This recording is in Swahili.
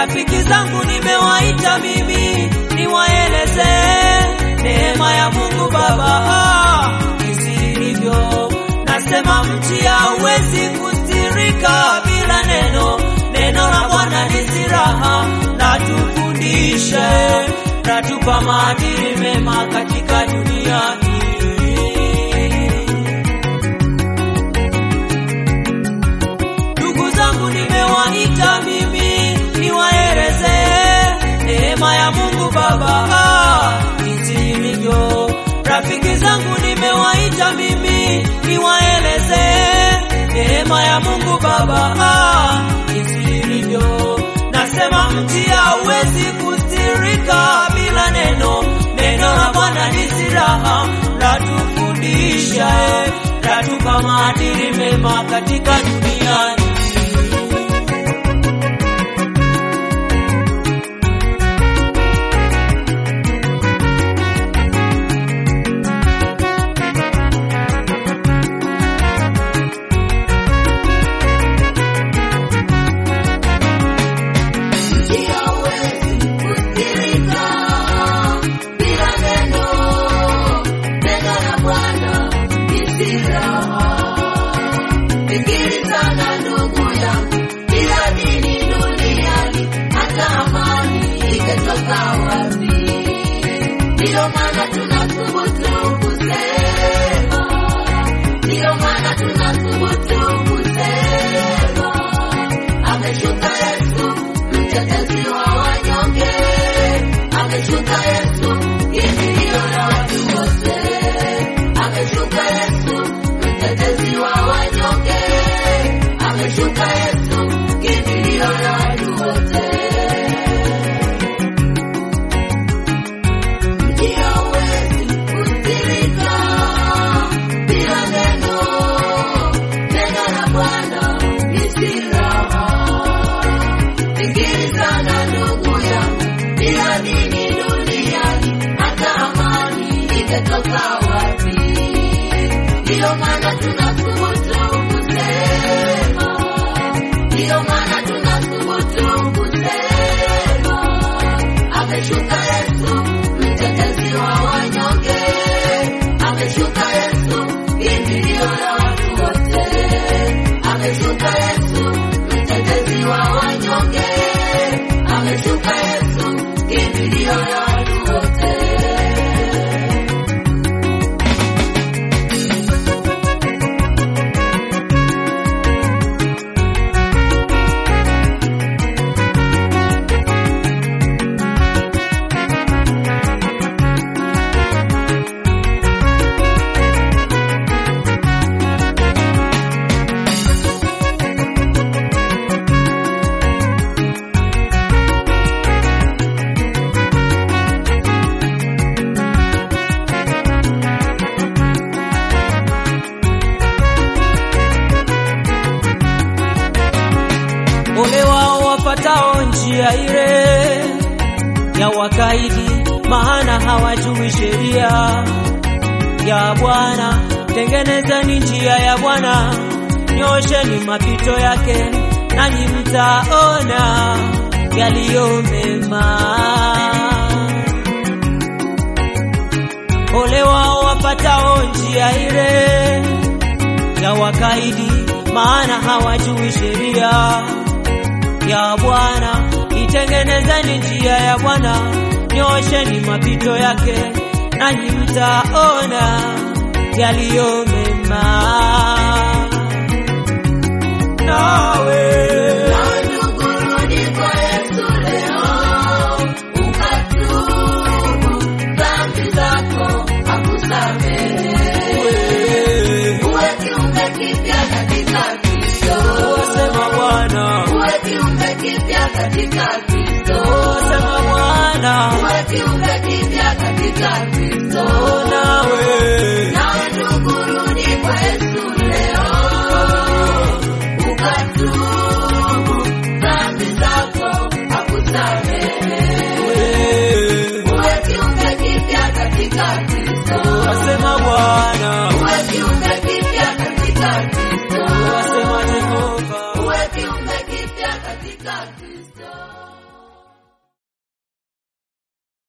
Rafiki zangu nimewaita mimi niwaeleze neema ya Mungu Baba isivyo. Nasema mti hauwezi kustirika bila neno. Neno la Bwana ni silaha, natufundishe, natupa maadili mema katika dunia hii. Ndugu zangu nimewaita mimi niwaeleze neema ya Mungu Baba jinsi ilivyo. Rafiki zangu nimewaita mimi niwaeleze neema ya Mungu Baba jinsi ilivyo. Nasema mti hauwezi kustirika bila neno. Neno la Bwana ni silaha, latufundisha, latupa maadili mema katika dunia hii. Ndio maana tunathubutu kusema, ndio maana tunathubutu kusema, ameshuka Yesu, mtetezi wa wanyonge, ameshuka Yesu, kimbilio la watu wote, ameshuka Yesu, mtetezi wa wanyonge, ameshuka Yesu, kimbilio la watu wote. Njia huwezi kutirika bila neno. Neno la Bwana ni silaha. Fikiri sana ndugu yangu, bila dini duniani hata amani ingetoka wapi? Ndiyo maana tunathubutu kusema, ndiyo maana tunathubutu kusema, ameshuka Yesu mtetezi wa wanyonge, ameshuka Yesu kimbilio la watu wote, ameshuka Yesu mtetezi wa wanyonge, ameshuka Yesu kimbilio la watu wote. Ole wao wapatao njia ile ya wakaidi, maana hawajui sheria ya Bwana. Tengenezeni njia ya Bwana, nyosheni mapito yake, nanyi mtaona yaliyo mema. Ole wao wapatao njia ile ya wakaidi, maana hawajui sheria ya Bwana. Itengenezeni njia ya Bwana, nyosheni mapito yake, nanyi mtaona yaliyo mema. Nawe Na ndugu, rudi kwa Yesu leo, ukatubu dhambi zako, akusamehe. Uwe kiumbe kipya katika Kristo. wasema Bwana, Uwe kiumbe kipya katika Kristo. wasema Bwana, Uwe kiumbe kipya katika Kristo. nawe Nawe ndugu, rudi kwa Yesu leo, ukatubu dhambi zako, akusamehe. Uwe kiumbe kipya katika Kristo. wasema Bwana,